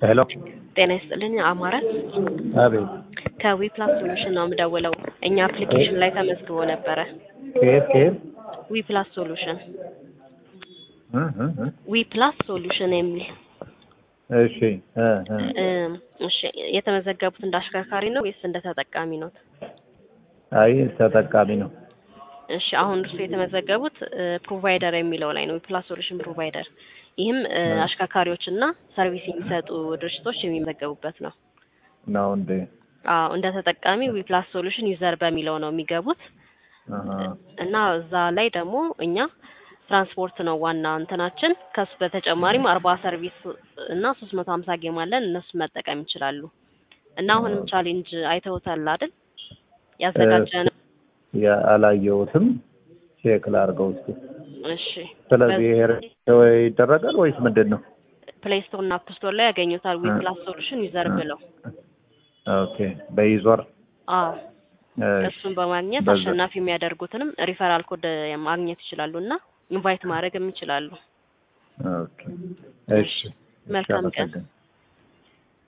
ሄሎ ጤና ይስጥልኝ አማረ አቤት ከዊፕላስ ሶሉሽን ነው የምደውለው። እኛ አፕሊኬሽን ላይ ተመዝግቦ ነበረ። ከየት ከየት ዊፕላስ ሶሉሽን እ እ እ ዊፕላስ ሶሉሽን የሚል እሺ እ እ እም፣ እሺ የተመዘገቡት እንደ አሽከርካሪ ነው ወይስ እንደ ተጠቃሚ ነው? አይ ተጠቃሚ ነው። እሺ አሁን እርሱ የተመዘገቡት ፕሮቫይደር የሚለው ላይ ነው። ዊፕላስ ሶሉሽን ፕሮቫይደር። ይህም እ፣ አሽከርካሪዎች እና ሰርቪስ የሚሰጡ ድርጅቶች የሚመዘገቡበት ነው። ነው እንዴ? አዎ እንደ ተጠቃሚ ዊፕላስ ሶሉሽን ዩዘር በሚለው ነው የሚገቡት አሃ እና እዛ ላይ ደግሞ እኛ ትራንስፖርት ነው ዋና እንትናችን። ከሱ በተጨማሪም አርባ ሰርቪስ እና ሶስት መቶ ሀምሳ ጌም አለን እነሱ መጠቀም ይችላሉ። እና አሁንም ቻሌንጅ አይተውታል አይደል? ያዘጋጀን አላየሁትም። ቼክ ላድርገው እስኪ። እሺ ስለዚህ ይሄ ወይ ይደረጋል ወይስ ምንድን ነው? ፕሌይ ስቶር እና አፕ ስቶር ላይ ያገኙታል። ዊፕላስ ሶሉሽን ዩዘር ብለው ኦኬ በይዞር አዎ እሺ እሱን በማግኘት በዛ- አሸናፊ የሚያደርጉትንም ሪፈራል ኮድ ማግኘት ይችላሉ እና ኢንቫይት ማድረግም ይችላሉ። ኦኬ እሺ መልካም ቀን። አመሰግናለሁ።